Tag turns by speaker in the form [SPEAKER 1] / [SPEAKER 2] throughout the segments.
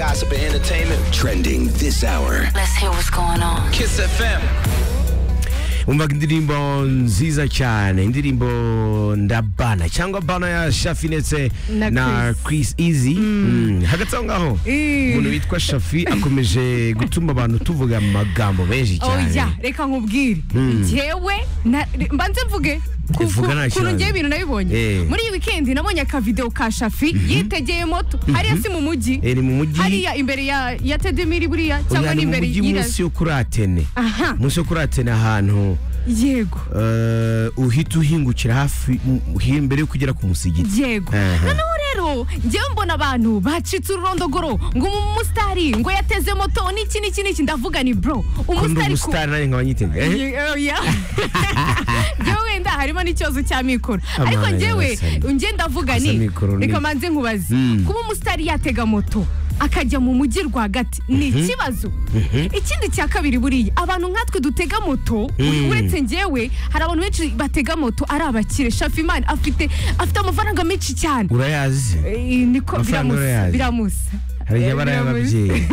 [SPEAKER 1] gossip and entertainment trending this hour.
[SPEAKER 2] Let's hear what's going on.
[SPEAKER 1] Kiss FM.
[SPEAKER 3] umvaga indirimbo nziza cyane indirimbo ndabana cyangwa bana ya shafi ndetse
[SPEAKER 4] Na
[SPEAKER 3] na chris easy Mm, hagati aho ngaho
[SPEAKER 4] Eh.
[SPEAKER 3] umuntu witwa shafi akomeje gutuma abantu tuvuga amagambo menshi
[SPEAKER 4] oya
[SPEAKER 3] cyane
[SPEAKER 4] reka nkubwire njyewe na- mbanze mvuge ku-
[SPEAKER 3] Vuga
[SPEAKER 4] ku-
[SPEAKER 3] nta
[SPEAKER 4] kuntu
[SPEAKER 3] kibazo.
[SPEAKER 4] ngewe ibintu
[SPEAKER 3] Eh.
[SPEAKER 4] nabibonye muri iyi wikendi nabonye akavideo ka shafi yitegeye moto hariya si mu mujyi
[SPEAKER 3] Eh, ni mu mujyi
[SPEAKER 4] hariya imbere ya ya tedemiri buriya cyangwa
[SPEAKER 3] oya, ni mu
[SPEAKER 4] n'imbere
[SPEAKER 3] mujyi
[SPEAKER 4] y'ira
[SPEAKER 3] munsi yo kuri atene
[SPEAKER 4] aha
[SPEAKER 3] munsi yo kuri atene ahantu
[SPEAKER 4] yego
[SPEAKER 3] eh, uhita uhingukira hafi mm, mbere yo kugera ku musigiti
[SPEAKER 4] yego
[SPEAKER 3] Aha.
[SPEAKER 4] noneho rero njyewe mbona abantu bacitse ururondogoro ngo umusitari ngo yateze moto n'iki n'iki n'iki ndavuga ni bro
[SPEAKER 3] kundi
[SPEAKER 4] umusitari ku
[SPEAKER 3] umusitari nanjye nkaba nyitega eh?
[SPEAKER 4] Ye- eh, yeah. njyewe wenda harimo n'ikibazo cya mikoro
[SPEAKER 3] Amara
[SPEAKER 4] ariko njyewe
[SPEAKER 3] yarasanye.
[SPEAKER 4] njye ndavuga
[SPEAKER 3] Gusa
[SPEAKER 4] ni
[SPEAKER 3] mikoro ni-
[SPEAKER 4] reka manze nkubaze
[SPEAKER 3] Mm.
[SPEAKER 4] kuba umusitari yatega moto akajya mu mujyi rwagati ni ikibazo ikindi cya kabiri buriya abantu nkatwe dutega moto
[SPEAKER 3] Mm.
[SPEAKER 4] uretse njyewe hari abantu benshi batega moto ari abakire shafimani afite afite amafaranga menshi cyane
[SPEAKER 3] urayazi
[SPEAKER 4] Eh, niko
[SPEAKER 3] Amafaranga
[SPEAKER 4] biramusa
[SPEAKER 3] urayazi?
[SPEAKER 4] biramusa
[SPEAKER 3] hari igihe aba ari ay'ababyeyi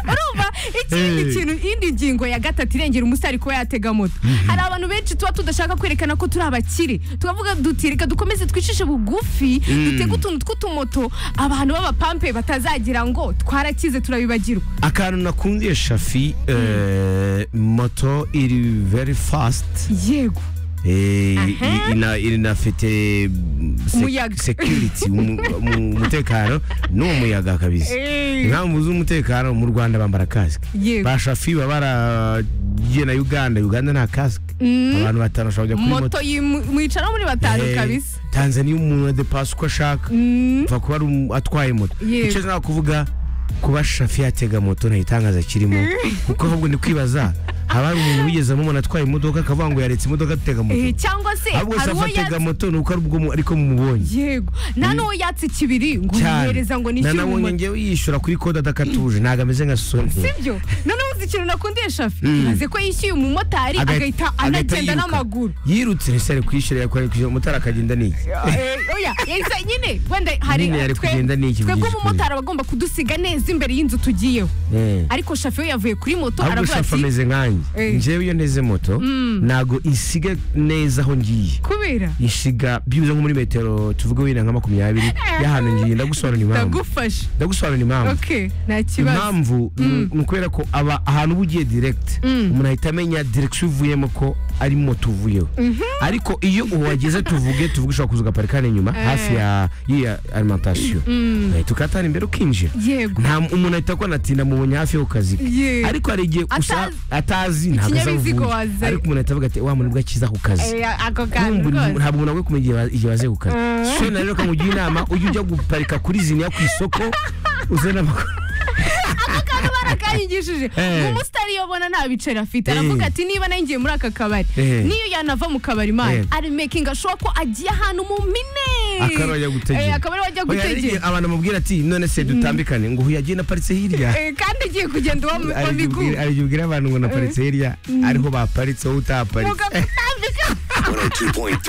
[SPEAKER 4] urumva ikindi
[SPEAKER 3] Eh.
[SPEAKER 4] kintu indi ngingo ya gatatu irengera umusitari kuba yatega moto hari abantu benshi tuba tudashaka kwerekana ko turi abakire tukavuga duti reka dukomeze twicishe bugufi dutege utuntu tw'utumoto abantu b'abapampe batazagira ngo twarakize turabibagirwa
[SPEAKER 3] akantu nakundiye shafi eh, moto iri very fast
[SPEAKER 4] yego
[SPEAKER 3] eh, i-
[SPEAKER 4] Aha.
[SPEAKER 3] ina- inafite sec-
[SPEAKER 4] Umuyaga.
[SPEAKER 3] security umu- umu- umutekano n'uwo muyaga kabisa
[SPEAKER 4] Eh.
[SPEAKER 3] impamvu z'umutekano mu rwanda bambara kasike
[SPEAKER 4] Yego.
[SPEAKER 3] ba shafi baba baragiye na uganda uganda nta kasike abantu batanu bashobora kujya kuri moto
[SPEAKER 4] moto yimu- mwicaraho muri batanu
[SPEAKER 3] Eh,
[SPEAKER 4] kabisa
[SPEAKER 3] tanzaniya umuntu adepasa uko ashaka mva kuba ari umu- atwaye moto
[SPEAKER 4] Yego.
[SPEAKER 3] icyo nshaka kuvuga kuba shafi yatega moto nta gitangaza kirimo kuko ahubwo ni kwibaza haba hari umuntu wigezemo umuntu atwaye imodoka akavuga ngo yaretse imodoka atega
[SPEAKER 4] Eh,
[SPEAKER 3] moto
[SPEAKER 4] cyangwa se
[SPEAKER 3] ahubwo
[SPEAKER 4] hari
[SPEAKER 3] se
[SPEAKER 4] uwo
[SPEAKER 3] afatega
[SPEAKER 4] yatse
[SPEAKER 3] moto ni uko ari ubwo mu- ariko mumubonye
[SPEAKER 4] yego nta n'uwo yatse ikibiri ngo yihereza ngo nishyure
[SPEAKER 3] nanabonye
[SPEAKER 4] umumotari
[SPEAKER 3] ngewe yishyura kuri kode adakatuje ntabwo ameze nka soni
[SPEAKER 4] sibyo noneho uzi ikintu nakundiye shafi maze ko yishyuye umumotari
[SPEAKER 3] Agahita-
[SPEAKER 4] agahita
[SPEAKER 3] agahita
[SPEAKER 4] anagenda
[SPEAKER 3] yiruka.
[SPEAKER 4] n'amaguru
[SPEAKER 3] yirutse ese ari kwishyura yakoreye kwishyura motari akagenda n'iki
[SPEAKER 4] Eh, oya yahise nyine wenda hari
[SPEAKER 3] Nyine yari kugenda n'iki
[SPEAKER 4] twebwe
[SPEAKER 3] bigishwa.
[SPEAKER 4] umumotari aba agomba kudusiga neza imbere y'inzu tugiyeho
[SPEAKER 3] Eh.
[SPEAKER 4] ariko shafi we yavuye kuri moto
[SPEAKER 3] ahubwo
[SPEAKER 4] aravuga
[SPEAKER 3] shafu
[SPEAKER 4] ati
[SPEAKER 3] ameze nkanjye
[SPEAKER 4] Eh.
[SPEAKER 3] ngewe iyo nteze moto ntabwo isiga neza aho ngiye
[SPEAKER 4] kubera
[SPEAKER 3] ishiga byibuze nko muri metero tuvuge wenda nka makumyabiri y'ahantu ngiye ndagusobanura impamvu
[SPEAKER 4] ndagufasha
[SPEAKER 3] ndagusobanura impamvu
[SPEAKER 4] okay nta kibazo
[SPEAKER 3] impamvu ni- ni ukubera ko aba ahantu uba ugiye direct umuntu ahita amenya direction uvuyemo ko ari moto uvuyeho ariko iyo uhageze tuvuge tuvuge ushobora kuza ugaparika hano inyuma hafi ya y'iya alimentation uhita ukatana imbere ukinjira
[SPEAKER 4] yego
[SPEAKER 3] nta umuntu ahita akora ati ndamubonye hafi yo ku kazi ke."
[SPEAKER 4] Ye.
[SPEAKER 3] ariko hari igihe usa-
[SPEAKER 4] Atazi-
[SPEAKER 3] atazi ntabwo
[SPEAKER 4] Ikinyabiziga
[SPEAKER 3] azavuga
[SPEAKER 4] waza-
[SPEAKER 3] ariko umuntu ahita avuga ati wa muntu ubwo akiza ku kazi
[SPEAKER 4] Eh, ako kantu
[SPEAKER 3] ntabwo
[SPEAKER 4] rwose
[SPEAKER 3] ntabwo umuntu agomba kumenya igihe ba- igihe baze gukaza
[SPEAKER 4] Mm.
[SPEAKER 3] so na rero kamugira inama ujye ujya guparika kuri ziniya ku isoko uzana amakuru
[SPEAKER 4] akantu barakanyigishije
[SPEAKER 3] Eh.
[SPEAKER 4] ngo umusitari iyo abona nta biceri afite
[SPEAKER 3] Eh.
[SPEAKER 4] aravuga ati niba nayo ngiye muri aka kabari
[SPEAKER 3] Eh.
[SPEAKER 4] n'iyo yanava mu kabari mani
[SPEAKER 3] Eh.
[SPEAKER 4] ari mekinga ashoboka ko agiye ahantu mu mine
[SPEAKER 3] akaba wajya
[SPEAKER 4] Eh,
[SPEAKER 3] gutegera
[SPEAKER 4] akaba ariho ajya
[SPEAKER 3] Oya, hari igihe
[SPEAKER 4] gutegera
[SPEAKER 3] abantu amubwira ati none se dutambikane ngo uyu yagiye naparitse hirya
[SPEAKER 4] Eh, kandi agiye kugenda uwo mu
[SPEAKER 3] Ari igihe
[SPEAKER 4] biguru
[SPEAKER 3] ubwira- ari igihe ubwira abantu ngo naparitse hirya ariho baparitse wowe utahaparitse
[SPEAKER 4] mugakambika
[SPEAKER 1] 102.3